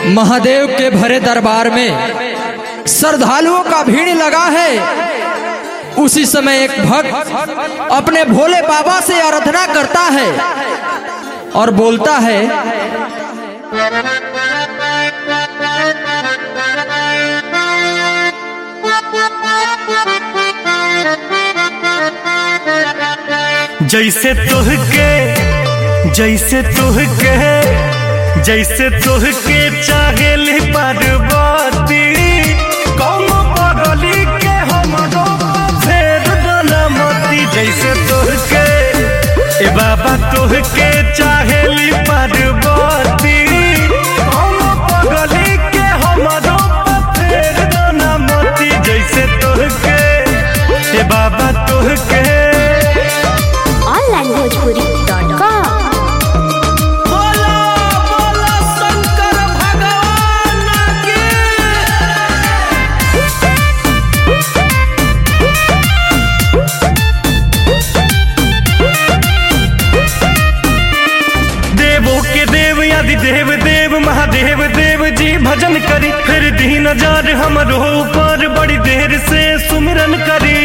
महादेव के भरे दरबार में श्रद्धालुओं का भीड़ लगा है उसी समय एक भक्त अपने भोले बाबा से आराधना करता है और बोलता है जैसे तुहके जैसे तुहके जैसे तुहके चाहेली पार्वती कौन पगली के हमरो फेर डलमती जैसे तुहके ए बाबा तुहके चाहेली पार्वती कौन पगली के हमरो फेर डलमती जैसे तुहके ए बाबा तुहके onlinebhojpuri.com बोला बोला शंकर भगवान की देवों के देव आदि देव देव महादेव देव जी भजन करी फिर दीन हजार हमरो ऊपर बड़ी देर से सुमिरन करी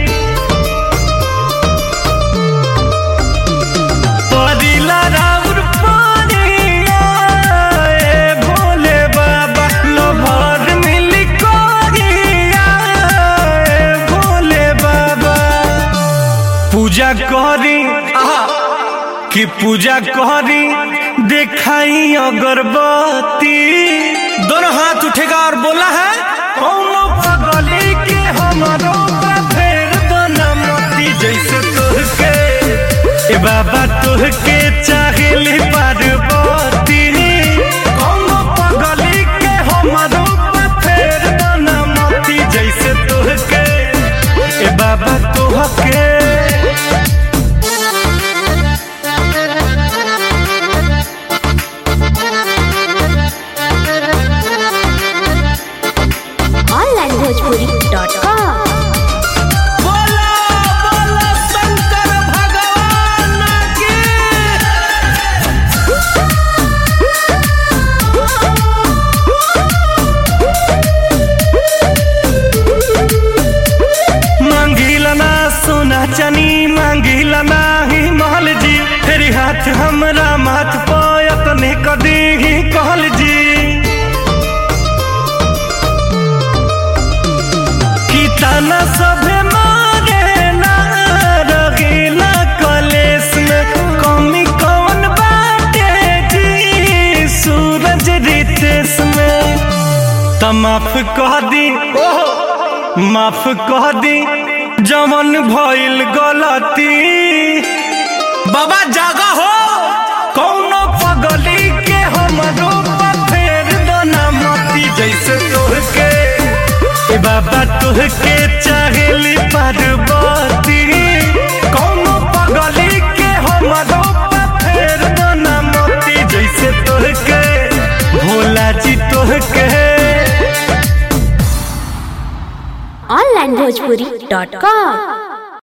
परिला राउर पानिया, ए भोले बाबा लोभर मिली कोरिया, ए भोले बाबा पूजा करी आहा कि पूजा करी दिखाई अगरबत्ती दोनों हाथ उठेगा और बोला है कौनो पगली के हमारो ऊपर फेर दोना मोती जैसे तुहके ए बाबा तुहके चाहेली पार्वती कौनो पगली के हमारो ऊपर फेर दोना मोती जैसे तुहके ए बाबा तुहके onlinebhojpuri.com बोला बोला शंकर भगवान की मांगिला ना सोना चनी मांगिला ना ही महल जी फेरी हाथ हमरा माथ पायत ने कदी ही कहल जी की ताना सभे मारे ना रगीला कलेस में कमी कौन बाटे जी सूरज रितेश में त माफ कह दी माफ कह दी जमन भइल गलती बाबा जागा हो कौनो पगली के हमरो पर फेर दोना मोती जैसे तोहके ए बाबा तोहके चाहेली पार्वती कौनो पगली के हमरो पर फेर दोना मोती जैसे तोहके भोला जी तोहके onlinebhojpuri.com